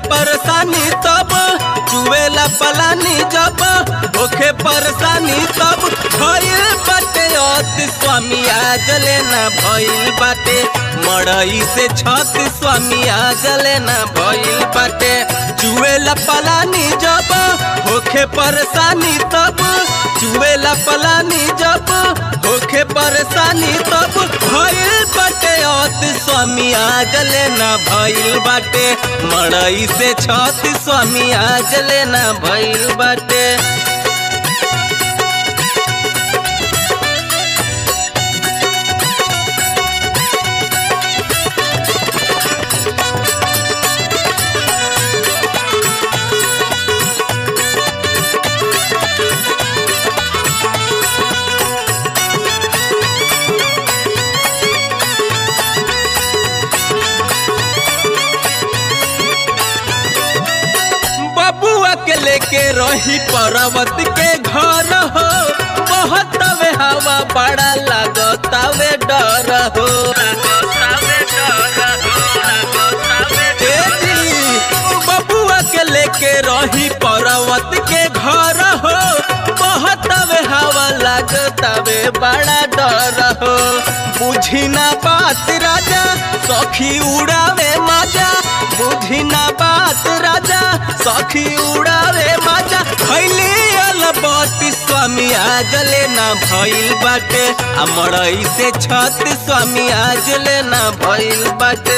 परेशानी तब चुवेला पलानी जब होखे परेशानी तब भइल बाटे अति स्वामी आज लेना भइल बाटे मड़ई से छत स्वामी आज लेना भइल बाटे चुवेला पलानी जब होखे परेशानी तब चुवेला पलानी जब होखे परेशानी तब भइल बाटे अति स्वामी आज लेना भइल बाटे मड़ई से छत स्वामी आज लेना भइल बाटे बबुआ के लेके रही पर्वत के घर हो बहुत वे हवा बड़ा लगतावे डर हो ए जी, बबुआ के लेके रही पर्वत के घर हो बहुत वे हवा लगतावे बड़ा डर हो बुझी ना बात राजा सखी उड़ावे मजा बुझी ना बात राजा सखी उड़ावे मजा खैली अलबती स्वामी आज लेना भइल बाटे आ मड़ई से छत स्वामी आज लेना भइल बाटे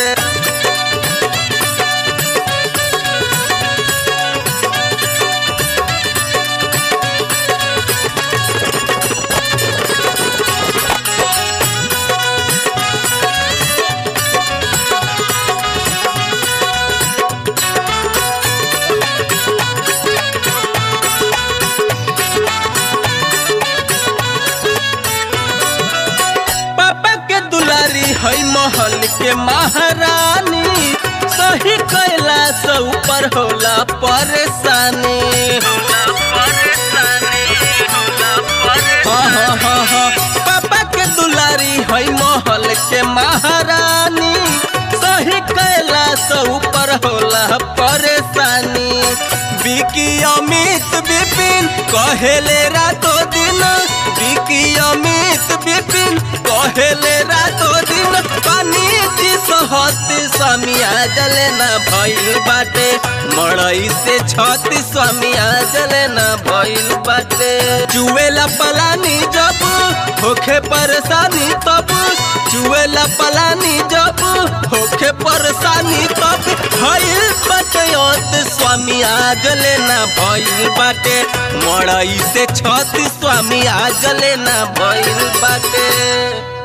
पापा के दुलारी है महल के महारानी सही कैला से ऊपर होला परेशानी हाँ हाँ हाँ हाँ पापा के दुलारी है महल के महारानी सही कैला से ऊपर होला परेशानी बिकी अमित विपिन कहेले रातो दिन बिकी अमित विपिन कहेले रातो दिन पानी जी सहत स्वामी आज लेना भइल बाटे मड़ई से छत स्वामी आज लेना भइल बाटे चुवेला पलानी जब होखे परेशानी तब चुवेला पलानी जब होखे परेशानी तब भइल बाटे अत स्वामी आज लेना भइल बाटे मड़ई से छत स्वामी आज लेना भइल बाटे